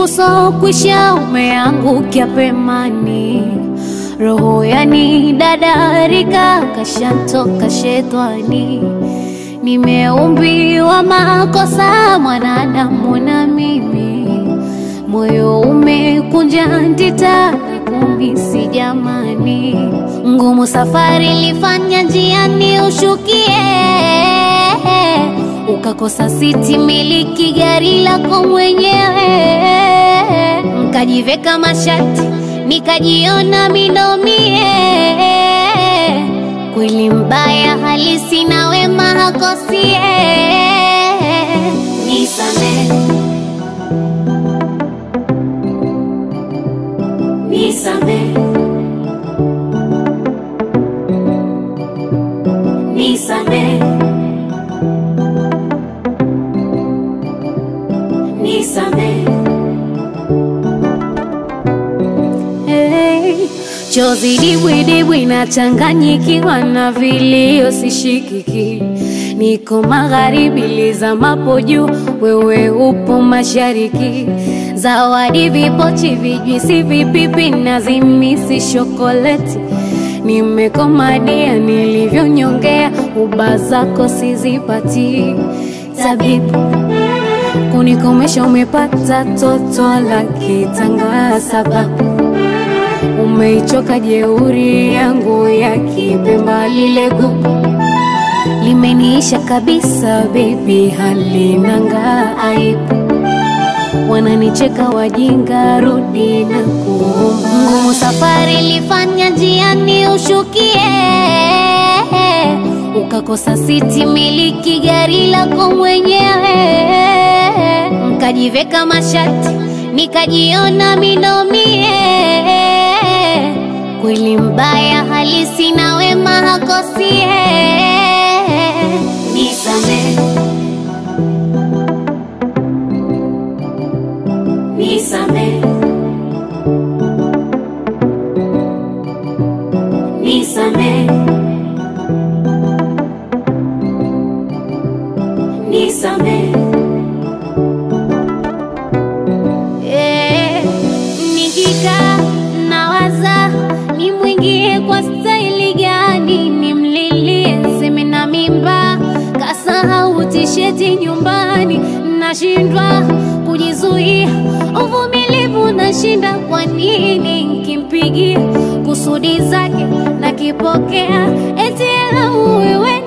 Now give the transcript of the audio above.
usiku so kwisha umeangukia pemani, roho yani dadarika kashantoka shetani. Nimeumbiwa makosa mwanadamu na mimi, moyo umekunja ndita kumisi jamani, ngumu safari lifanya njiani ushukie, ukakosa siti miliki gari lako mwenyewe, nkajiveka mashati nikajiona minomie, kweli mbaya halisi na wema hakosie, nisamehe nisamehe nisamehe nisamehe hey, chozi dibwidibwi nachanganyikiwa na vilio sishikiki niko magharibi lizamapo juu wewe upo mashariki zawadi vipochi vijwisi vipipi na zimisi shokoleti nimekomadia nilivyonyongea uba zako sizipati tabibu kunikomesha umepata toto la kitanga sababu umeichoka jeuri yangu ya kipemba lile gugu limeniisha kabisa bebi halinanga aibu wananicheka wajinga rudi na kuomba ngumu safari lifanya njiani ushukie ukakosa siti miliki gari lako mwenyewe nkajiveka mashati nikajiona minomie kweli mbaya halisi na wema hakosie nisamehe nisamehe nisamehe nisamehe Eh, nikikaa nawaza nimwingie kwa staili gani, nimlilie seme na mimba, kasahau tisheti nyumbani, nashindwa kujizuia, uvumilivu nashinda. Kwa nini nkimpigia kusudi zake nakipokea, eti ela wewe